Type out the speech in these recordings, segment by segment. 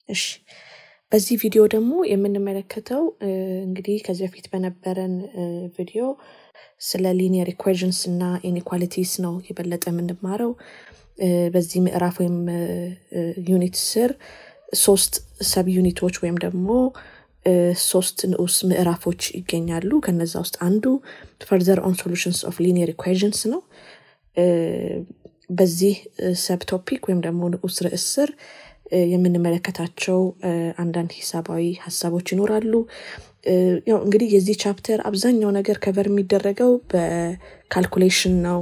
እሺ በዚህ ቪዲዮ ደግሞ የምንመለከተው እንግዲህ ከዚህ በፊት በነበረን ቪዲዮ ስለ ሊኒየር ኢኩዌዥንስ እና ኢንኢኳሊቲስ ነው የበለጠ የምንማረው። በዚህ ምዕራፍ ወይም ዩኒት ስር ሶስት ሰብ ዩኒቶች ወይም ደግሞ ሶስት ንዑስ ምዕራፎች ይገኛሉ። ከነዛ ውስጥ አንዱ ፈርዘር ኦን ሶሉሽንስ ኦፍ ሊኒየር ኢኩዌዥንስ ነው። በዚህ ሰብ ቶፒክ ወይም ደግሞ ንዑስ ርዕስ ስር የምንመለከታቸው አንዳንድ ሂሳባዊ ሀሳቦች ይኖራሉ። ያው እንግዲህ የዚህ ቻፕተር አብዛኛው ነገር ከቨር የሚደረገው በካልኩሌሽን ነው።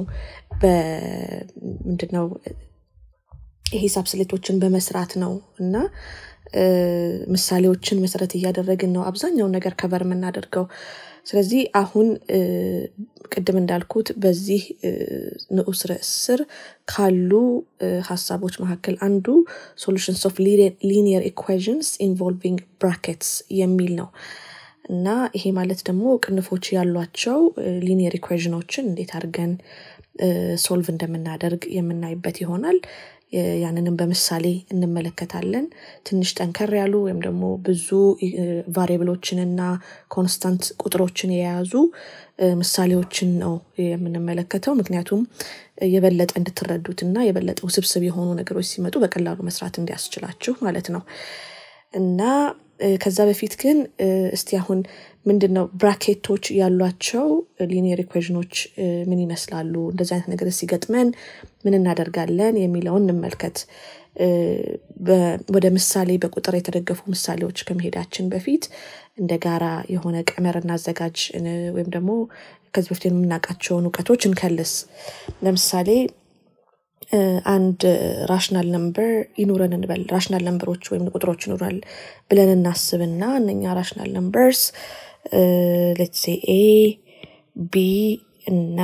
በምንድነው የሂሳብ ስሌቶችን በመስራት ነው እና ምሳሌዎችን መሰረት እያደረግን ነው አብዛኛውን ነገር ከቨር የምናደርገው። ስለዚህ አሁን ቅድም እንዳልኩት በዚህ ንዑስ ርዕስ ስር ካሉ ሀሳቦች መካከል አንዱ ሶሉሽንስ ኦፍ ሊኒየር ኢኩዌዥንስ ኢንቮልቪንግ ብራኬትስ የሚል ነው እና ይሄ ማለት ደግሞ ቅንፎች ያሏቸው ሊኒየር ኢኩዌዥኖችን እንዴት አድርገን ሶልቭ እንደምናደርግ የምናይበት ይሆናል። ያንንም በምሳሌ እንመለከታለን። ትንሽ ጠንከር ያሉ ወይም ደግሞ ብዙ ቫሪብሎችንና ኮንስታንት ቁጥሮችን የያዙ ምሳሌዎችን ነው የምንመለከተው። ምክንያቱም የበለጠ እንድትረዱት እና የበለጠ ውስብስብ የሆኑ ነገሮች ሲመጡ በቀላሉ መስራት እንዲያስችላችሁ ማለት ነው እና ከዛ በፊት ግን እስቲ አሁን ምንድን ነው ብራኬቶች ያሏቸው ሊኒየር ኢኩዌዥኖች ምን ይመስላሉ፣ እንደዚህ አይነት ነገር ሲገጥመን ምን እናደርጋለን የሚለውን እንመልከት። ወደ ምሳሌ በቁጥር የተደገፉ ምሳሌዎች ከመሄዳችን በፊት እንደ ጋራ የሆነ ቀመር እናዘጋጅ ወይም ደግሞ ከዚህ በፊት የምናውቃቸውን እውቀቶች እንከልስ። ለምሳሌ አንድ ራሽናል ነምበር ይኑረን እንበል። ራሽናል ነምበሮች ወይም ቁጥሮች ይኑራል ብለን እናስብና እነኛ ራሽናል ነምበርስ ሌትስ ኤ ቢ እና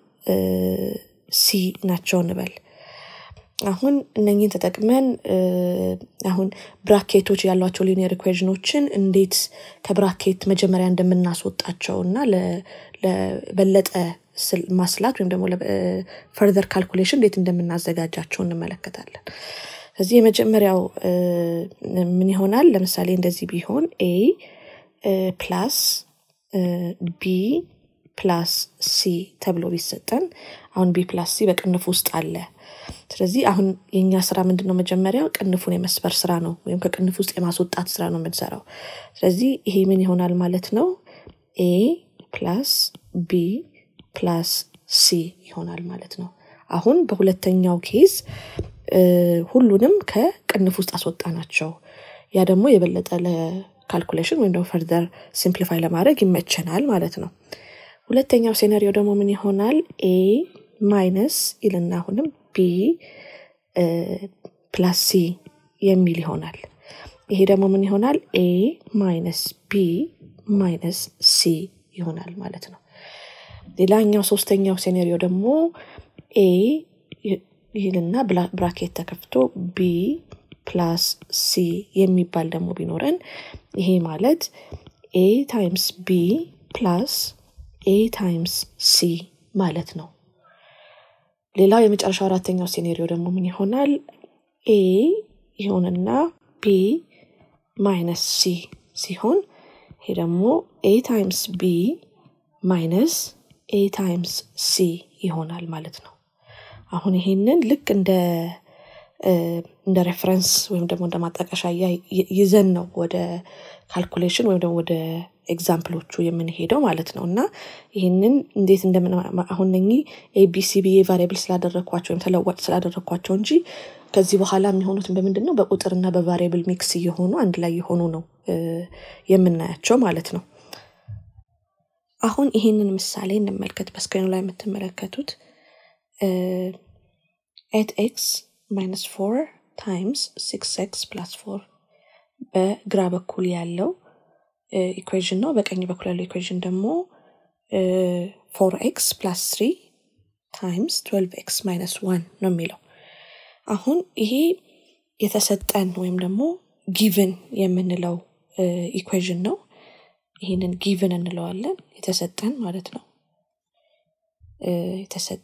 ሲ ናቸው እንበል። አሁን እነኝህን ተጠቅመን አሁን ብራኬቶች ያሏቸው ሊኒየር ኢኩዌዥኖችን እንዴት ከብራኬት መጀመሪያ እንደምናስወጣቸው እና ለበለጠ ማስላት ወይም ደግሞ ፈርዘር ካልኩሌሽን እንዴት እንደምናዘጋጃቸው እንመለከታለን። ስለዚህ የመጀመሪያው ምን ይሆናል? ለምሳሌ እንደዚህ ቢሆን ኤ ፕላስ ቢ ፕላስ ሲ ተብሎ ቢሰጠን አሁን ቢ ፕላስ ሲ በቅንፍ ውስጥ አለ። ስለዚህ አሁን የእኛ ስራ ምንድን ነው? መጀመሪያ ቅንፉን የመስበር ስራ ነው፣ ወይም ከቅንፍ ውስጥ የማስወጣት ስራ ነው የምንሰራው። ስለዚህ ይሄ ምን ይሆናል ማለት ነው? ኤ ፕላስ ቢ ፕላስ ሲ ይሆናል ማለት ነው። አሁን በሁለተኛው ኬዝ ሁሉንም ከቅንፍ ውስጥ አስወጣ ናቸው። ያ ደግሞ የበለጠ ለካልኩሌሽን ወይም ደግሞ ፈርዘር ሲምፕሊፋይ ለማድረግ ይመቸናል ማለት ነው። ሁለተኛው ሴናሪዮ ደግሞ ምን ይሆናል? ኤ ማይነስ ይልና አሁንም ቢ ፕላስ ሲ የሚል ይሆናል። ይሄ ደግሞ ምን ይሆናል? ኤ ማይነስ ቢ ማይነስ ሲ ይሆናል ማለት ነው። ሌላኛው ሶስተኛው ሴኔሪዮ ደግሞ ኤ ይህንና ብራኬት ተከፍቶ ቢ ፕላስ ሲ የሚባል ደግሞ ቢኖረን ይሄ ማለት ኤ ታይምስ ቢ ፕላስ ኤ ታይምስ ሲ ማለት ነው። ሌላው የመጨረሻው አራተኛው ሴኔሪዮ ደግሞ ምን ይሆናል? ኤ ይሆንና ቢ ማይነስ ሲ ሲሆን ይሄ ደግሞ ኤ ታይምስ ቢ ማይነስ ኤ ታይምስ ሲ ይሆናል ማለት ነው። አሁን ይሄንን ልክ እንደ እንደ ሬፈረንስ ወይም ደግሞ እንደ ማጣቀሻ ይዘን ነው ወደ ካልኩሌሽን ወይም ደግሞ ወደ ኤግዛምፕሎቹ የምንሄደው ማለት ነው እና ይህንን እንዴት እንደምን አሁን እነኚህ ኤቢሲ ብዬ ቫሪያብል ስላደረግኳቸው ወይም ተለዋጭ ስላደረግኳቸው እንጂ ከዚህ በኋላ የሚሆኑትን በምንድን ነው በቁጥርና በቫሪያብል ሚክስ እየሆኑ አንድ ላይ የሆኑ ነው የምናያቸው ማለት ነው። አሁን ይህንን ምሳሌ እንመልከት። በስክሪኑ ላይ የምትመለከቱት ኤት ኤክስ ማይነስ ፎር ታይምስ ሲክስ ኤክስ ፕላስ ፎር በግራ በኩል ያለው ኢኩዌዥን ነው። በቀኝ በኩል ያለው ኢኩዌዥን ደግሞ ፎር ኤክስ ፕላስ ትሪ ታይምስ ትዌልቭ ኤክስ ማይነስ ዋን ነው የሚለው። አሁን ይሄ የተሰጠን ወይም ደግሞ ጊቭን የምንለው ኢኩዌዥን ነው። ይህንን ጊቭን እንለዋለን። የተሰጠን ማለት ነው። የተሰጠ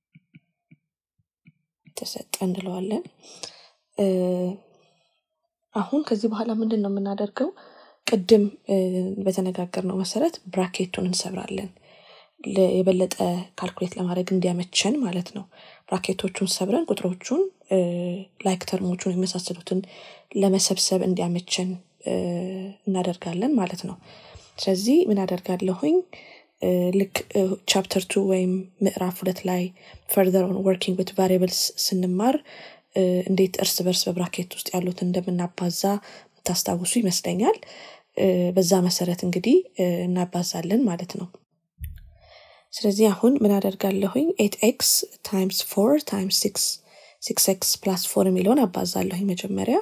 ተሰጠ እንለዋለን። አሁን ከዚህ በኋላ ምንድን ነው የምናደርገው? ቅድም በተነጋገርነው መሰረት ብራኬቱን እንሰብራለን። የበለጠ ካልኩሌት ለማድረግ እንዲያመቸን ማለት ነው። ብራኬቶቹን ሰብረን ቁጥሮቹን ላይክ ተርሞቹን የመሳሰሉትን ለመሰብሰብ እንዲያመቸን እናደርጋለን ማለት ነው። ስለዚህ ምን አደርጋለሁኝ? ልክ ቻፕተር ቱ ወይም ምዕራፍ ሁለት ላይ ፈርዘር ኦን ወርኪንግ ዊት ቫሪያብልስ ስንማር እንዴት እርስ በርስ በብራኬት ውስጥ ያሉትን እንደምናባዛ ታስታውሱ ይመስለኛል። በዛ መሰረት እንግዲህ እናባዛለን ማለት ነው። ስለዚህ አሁን ምን አደርጋለሁኝ? ኤት ኤክስ ታይምስ ፎር ታይምስ ሲክስ ሲክስ ኤክስ ፕላስ ፎር የሚለውን አባዛለሁኝ መጀመሪያ።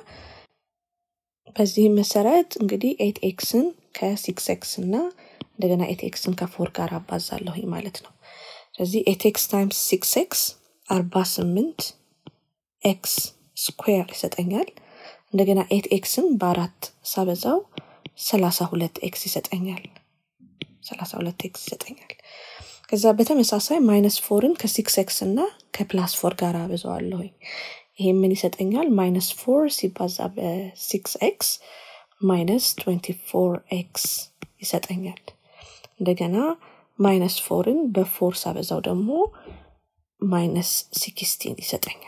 በዚህም መሰረት እንግዲህ ኤት ኤክስን ከሲክስ ኤክስ እና እንደገና ኤት ኤክስን ከፎር ጋር አባዛለሁኝ ማለት ነው። ስለዚህ ኤት ኤክስ ታይምስ ሲክስ ኤክስ አርባ ስምንት ኤክስ ስኩዌር ይሰጠኛል። እንደገና ኤት ኤክስን በአራት ሳበዛው ሰላሳ ሁለት ኤክስ ይሰጠኛል። ሰላሳ ሁለት ኤክስ ይሰጠኛል። ከዛ በተመሳሳይ ማይነስ ፎርን ከሲክስ ኤክስ እና ከፕላስ ፎር ጋር አበዛዋለሁኝ። ይሄ ምን ይሰጠኛል? ማይነስ ፎር ሲባዛ በሲክስ ኤክስ ማይነስ ትዌንቲ ፎር ኤክስ ይሰጠኛል። እንደገና ማይነስ ፎርን በፎር ሳበዛው ደግሞ ማይነስ ሲክስቲን ይሰጠኛል።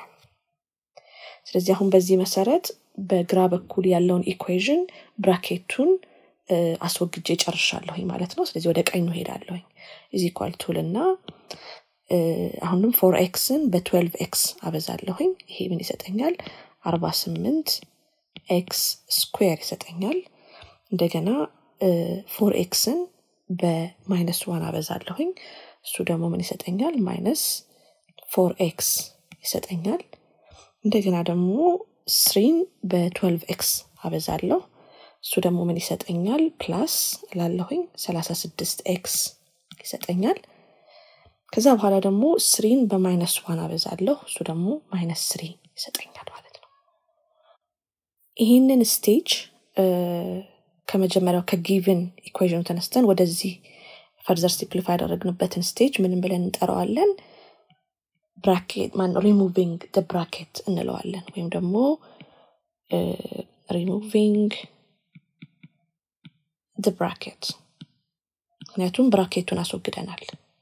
ስለዚህ አሁን በዚህ መሰረት በግራ በኩል ያለውን ኢኩዌዥን ብራኬቱን አስወግጄ ጨርሻለሁኝ ማለት ነው። ስለዚህ ወደ ቀኙ ሄዳለሁኝ። ኢዝ ኢኳል ቱል እና አሁንም ፎር ኤክስን በትዌልቭ ኤክስ አበዛለሁኝ። ይሄ ምን ይሰጠኛል? አርባ ስምንት ኤክስ ስኩዌር ይሰጠኛል። እንደገና ፎር ኤክስን በማይነስ ዋን አበዛለሁኝ። እሱ ደግሞ ምን ይሰጠኛል? ማይነስ ፎር ኤክስ ይሰጠኛል። እንደገና ደግሞ ስሪን በትዌልቭ ኤክስ አበዛለሁ። እሱ ደግሞ ምን ይሰጠኛል? ፕላስ ላለሁኝ ሰላሳ ስድስት ኤክስ ይሰጠኛል። ከዛ በኋላ ደግሞ ስሪን በማይነስ ዋን አበዛለሁ። እሱ ደግሞ ማይነስ ስሪ ይሰጠኛል ማለት ነው። ይህንን ስቴጅ ከመጀመሪያው ከጊቭን ኢኩዌዥን ተነስተን ወደዚህ ፈርዘር ሲምፕሊፋይ ያደረግንበትን ስቴጅ ምንም ብለን እንጠራዋለን? ብራኬት ማን ሪሙቪንግ ደ ብራኬት እንለዋለን ወይም ደግሞ ሪሙቪንግ ደ ብራኬት ምክንያቱም ብራኬቱን አስወግደናል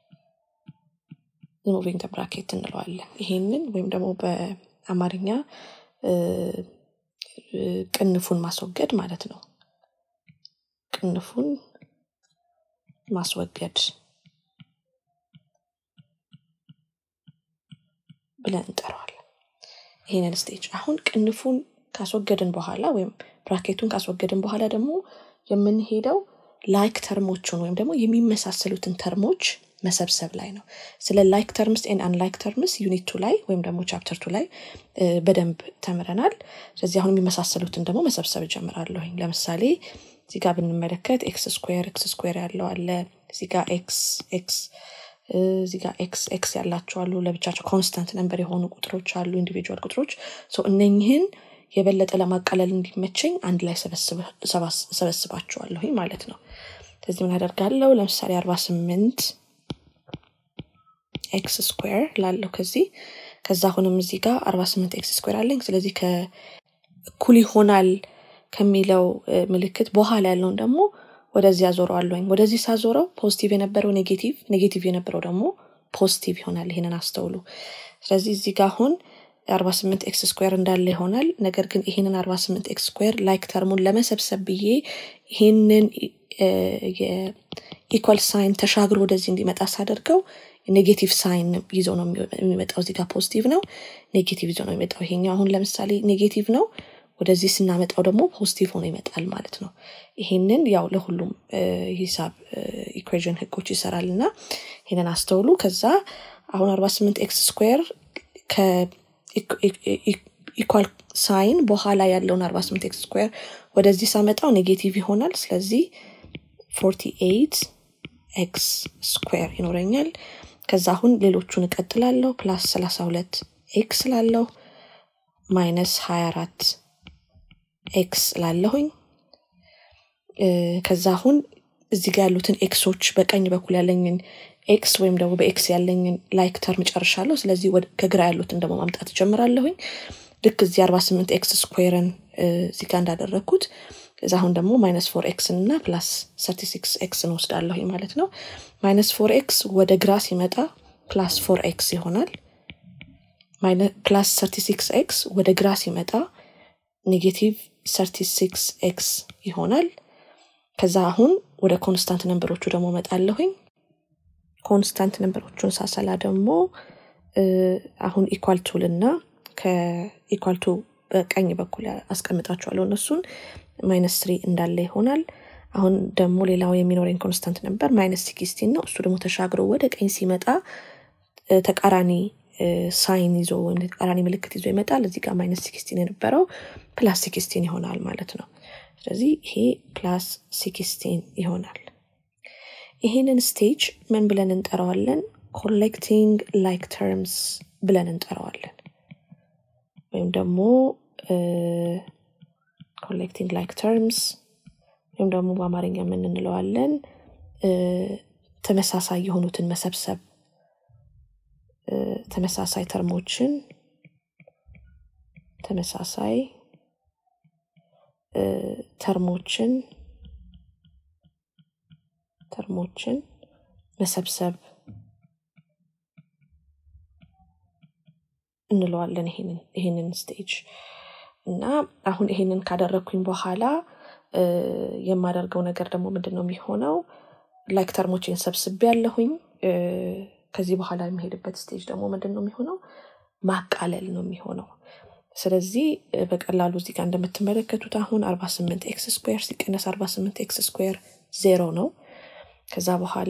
ሪሙቪንግ ደ ብራኬት እንለዋለን ይሄንን ወይም ደግሞ በአማርኛ ቅንፉን ማስወገድ ማለት ነው ቅንፉን ማስወገድ ብለን እንጠራዋለን ይሄንን ስቴጅ አሁን ቅንፉን ካስወገድን በኋላ ወይም ብራኬቱን ካስወገድን በኋላ ደግሞ የምንሄደው ላይክ ተርሞቹን ወይም ደግሞ የሚመሳሰሉትን ተርሞች መሰብሰብ ላይ ነው ስለ ላይክ ተርምስ ኤን አንላይክ ተርምስ ዩኒት ቱ ላይ ወይም ደግሞ ቻፕተር ቱ ላይ በደንብ ተምረናል ስለዚህ አሁን የሚመሳሰሉትን ደግሞ መሰብሰብ እጀምራለሁኝ ለምሳሌ እዚህ ጋር ብንመለከት ኤክስ ስኩዌር ኤክስ ስኩዌር ያለው አለ እዚህ ጋር ኤክስ ኤክስ እዚህ ጋር ኤክስ ኤክስ ያላቸው አሉ ለብቻቸው ኮንስታንት ነንበር የሆኑ ቁጥሮች አሉ ኢንዲቪጁዋል ቁጥሮች እነኝህን የበለጠ ለማቃለል እንዲመቸኝ አንድ ላይ ሰበስባቸዋለሁኝ ማለት ነው ስለዚህ ምን አደርጋለሁ ለምሳሌ አርባ ስምንት ኤክስ ስኩዌር ላለው ከዚህ ከዛ አሁንም እዚህ ጋር አርባ ስምንት ኤክስ ስኩዌር አለኝ ስለዚህ ከእኩል ይሆናል ከሚለው ምልክት በኋላ ያለውን ደግሞ ወደዚህ አዞረዋለሁኝ ወደዚህ ሳዞረው ፖዚቲቭ የነበረው ኔጌቲቭ ኔጌቲቭ የነበረው ደግሞ ፖዚቲቭ ይሆናል ይህንን አስተውሉ ስለዚህ እዚህ ጋር አሁን 48 ኤክስ ስኩዌር እንዳለ ይሆናል ነገር ግን ይህንን 48 ኤክስ ስኩዌር ላይክ ተርሙን ለመሰብሰብ ብዬ ይህንን የኢኳል ሳይን ተሻግሮ ወደዚህ እንዲመጣ ሳደርገው ኔጌቲቭ ሳይን ይዞ ነው የሚመጣው እዚህ ጋር ፖዚቲቭ ነው ኔጌቲቭ ይዞ ነው የሚመጣው ይሄኛው አሁን ለምሳሌ ኔጌቲቭ ነው ወደዚህ ስናመጣው ደግሞ ፖዚቲቭ ሆኖ ይመጣል ማለት ነው ይሄንን ያው ለሁሉም ሂሳብ ኢኩዌዥን ህጎች ይሰራል እና ይህንን አስተውሉ ከዛ አሁን 48 ኤክስ ስኩዌር ኢኳል ሳይን በኋላ ያለውን 48 ኤክስ ስኩዌር ወደዚህ ሳመጣው ኔጌቲቭ ይሆናል ስለዚህ 48 ኤክስ ስኩዌር ይኖረኛል ከዛ አሁን ሌሎቹን እቀጥላለሁ ፕላስ 32 ኤክስ ላለሁ ማይነስ 24 ኤክስ ላለሁኝ ከዛ አሁን እዚህ ጋር ያሉትን ኤክሶች በቀኝ በኩል ያለኝን ኤክስ ወይም ደግሞ በኤክስ ያለኝን ላይክ ተርም ጨርሻለሁ ስለዚህ ከግራ ያሉትን ደግሞ ማምጣት ጀምራለሁኝ ልክ እዚህ 48 ኤክስ ስኩዌርን እዚህ ጋር እንዳደረግኩት እዚ አሁን ደግሞ ማይነስ ፎር ኤክስ እና ፕላስ ሰርቲ ሲክስ ኤክስን ወስዳለሁ ማለት ነው ማይነስ ፎር ኤክስ ወደ ግራ ሲመጣ ፕላስ ፎር ኤክስ ይሆናል ፕላስ ሰርቲ ሲክስ ኤክስ ወደ ግራ ሲመጣ ኔጌቲቭ ሰርቲ ሲክስ ኤክስ ይሆናል ከዛ አሁን ወደ ኮንስታንት ነንበሮቹ ደግሞ መጣለሁኝ ኮንስታንት ነንበሮቹን ሳሰላ ደግሞ አሁን ኢኳልቱል እና ከኢኳልቱ በቀኝ በኩል አስቀምጣቸዋለሁ እነሱን ማይነስ ትሪ እንዳለ ይሆናል አሁን ደግሞ ሌላው የሚኖረኝ ኮንስታንት ነበር ማይነስ ሲክስቲን ነው እሱ ደግሞ ተሻግሮ ወደ ቀኝ ሲመጣ ተቃራኒ ሳይን ይዞ ወይም ተቃራኒ ምልክት ይዞ ይመጣል እዚህ ጋር ማይነስ ሲክስቲን የነበረው ፕላስ ሲክስቲን ይሆናል ማለት ነው ስለዚህ ይሄ ፕላስ ሲክስቲን ይሆናል ይሄንን ስቴጅ ምን ብለን እንጠራዋለን ኮሌክቲንግ ላይክ ተርምስ ብለን እንጠራዋለን ወይም ደግሞ ኮሌክቲንግ ላይክ ተርምስ ወይም ደግሞ በአማርኛ የምንንለዋለን ተመሳሳይ የሆኑትን መሰብሰብ ተመሳሳይ ተርሞችን ተመሳሳይ ተርሞችን ተርሞችን መሰብሰብ እንለዋለን ይሄንን ስቴጅ እና አሁን ይሄንን ካደረግኩኝ በኋላ የማደርገው ነገር ደግሞ ምንድን ነው የሚሆነው ላይክ ተርሞችን ሰብስቤ ያለሁኝ ከዚህ በኋላ የሚሄድበት ስቴጅ ደግሞ ምንድን ነው የሚሆነው ማቃለል ነው የሚሆነው ስለዚህ በቀላሉ እዚህ ጋር እንደምትመለከቱት አሁን 48 ኤክስ ስኩዌር ሲቀነስ 48 ኤክስ ስኩዌር ዜሮ ነው ከዛ በኋላ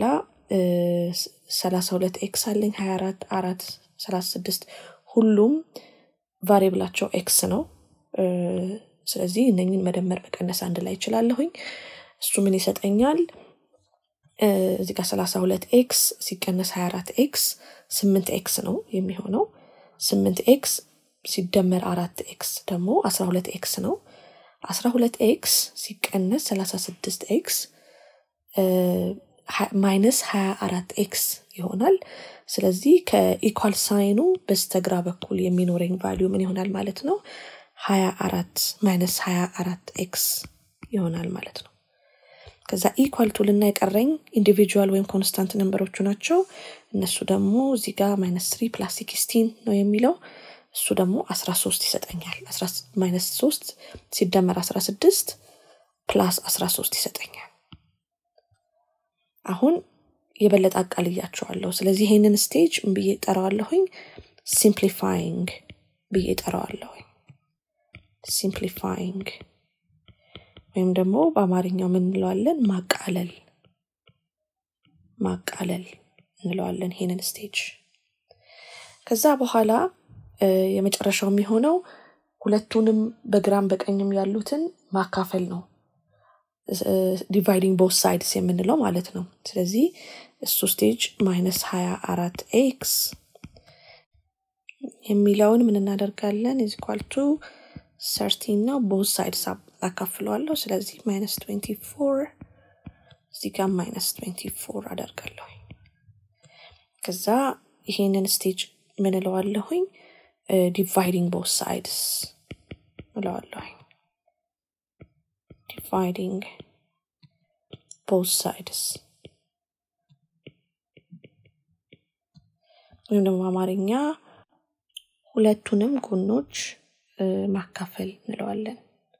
32 ኤክስ አለኝ 24 አራት 36 ሁሉም ቫሪብላቸው ኤክስ ነው ስለዚህ እነኝን መደመር መቀነስ አንድ ላይ ይችላለሁኝ እሱ ምን ይሰጠኛል እዚህ ጋር 32 ኤክስ ሲቀነስ 24 ኤክስ 8 ኤክስ ነው የሚሆነው 8 ኤክስ ሲደመር አራት ኤክስ ደግሞ 12 ኤክስ ነው 12 ኤክስ ሲቀነስ 36 ኤክስ ማይነስ 24 ኤክስ ይሆናል ስለዚህ ከኢኳል ሳይኑ በስተግራ በኩል የሚኖረኝ ቫሊዩ ምን ይሆናል ማለት ነው 24 ማይነስ 24 ኤክስ ይሆናል ማለት ነው ከዛ ኢኳል ቱ ልና የቀረኝ ኢንዲቪጁዋል ወይም ኮንስታንት ነንበሮቹ ናቸው እነሱ ደግሞ እዚህ ጋር ማይነስ ትሪ ፕላስ ሲክስቲን ነው የሚለው እሱ ደግሞ 13 ይሰጠኛል ማይነስ 3 ሲደመር 16 ፕላስ 13 ይሰጠኛል አሁን የበለጠ አቃልያቸዋለሁ ስለዚህ ይህንን ስቴጅ ብዬ ጠራዋለሁኝ ሲምፕሊፋይንግ ብዬ ጠራዋለሁኝ ሲምፕሊፋይንግ ወይም ደግሞ በአማርኛው ምን እንለዋለን ማቃለል ማቃለል እንለዋለን ይሄንን ስቴጅ ከዛ በኋላ የመጨረሻው የሚሆነው ሁለቱንም በግራም በቀኝም ያሉትን ማካፈል ነው ዲቫይዲንግ ቦት ሳይድስ የምንለው ማለት ነው ስለዚህ እሱ ስቴጅ ማይነስ ሀያ አራት ኤክስ የሚለውን ምን እናደርጋለን ኢዝኳልቱ ሰርቲን ነው ቦት ሳይድስ አካፍለዋለሁ ስለዚህ ማይነስ 24 እዚህ ጋር ማይነስ 24 አደርጋለሁ ከዛ ይሄንን ስቴጅ ምን እለዋለሁኝ ዲቫይዲንግ ቦት ሳይድስ እለዋለሁኝ ዲቫይዲንግ ቦት ሳይድስ ወይም ደግሞ አማርኛ ሁለቱንም ጎኖች ማካፈል እንለዋለን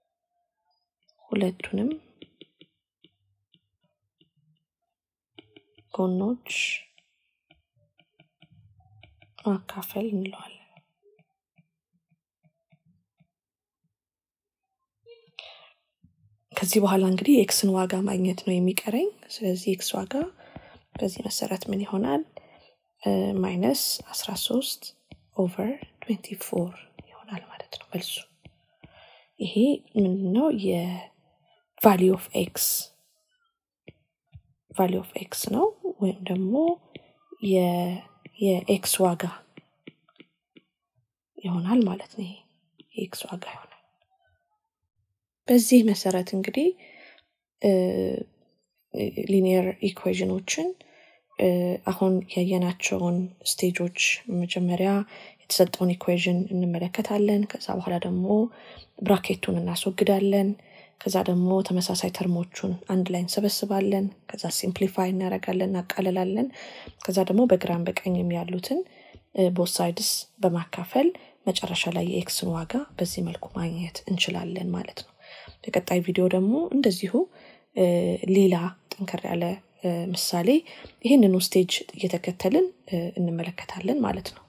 ሁለቱንም ጎኖች ማካፈል እንለዋለን ከዚህ በኋላ እንግዲህ የኤክስን ዋጋ ማግኘት ነው የሚቀረኝ ስለዚህ ኤክስ ዋጋ በዚህ መሰረት ምን ይሆናል ማይነስ 13 ኦቨር 24 ይሆናል ማለት ነው መልሱ ይሄ ምንድነው የቫሊ ኦፍ ኤክስ ቫሊ ኦፍ ኤክስ ነው ወይም ደግሞ የኤክስ ዋጋ ይሆናል ማለት ነው ይሄ የኤክስ ዋጋ ይሆናል በዚህ መሰረት እንግዲህ ሊኒየር ኢኩዌዥኖችን አሁን ያየናቸውን ስቴጆች መጀመሪያ የተሰጠውን ኢኩዌዥን እንመለከታለን። ከዛ በኋላ ደግሞ ብራኬቱን እናስወግዳለን። ከዛ ደግሞ ተመሳሳይ ተርሞቹን አንድ ላይ እንሰበስባለን። ከዛ ሲምፕሊፋይ እናደርጋለን፣ እናቃልላለን። ከዛ ደግሞ በግራም በቀኝም ያሉትን ቦሳይድስ በማካፈል መጨረሻ ላይ የኤክስን ዋጋ በዚህ መልኩ ማግኘት እንችላለን ማለት ነው። በቀጣይ ቪዲዮ ደግሞ እንደዚሁ ሌላ ጠንከር ያለ ምሳሌ ይህንኑ ስቴጅ እየተከተልን እንመለከታለን ማለት ነው።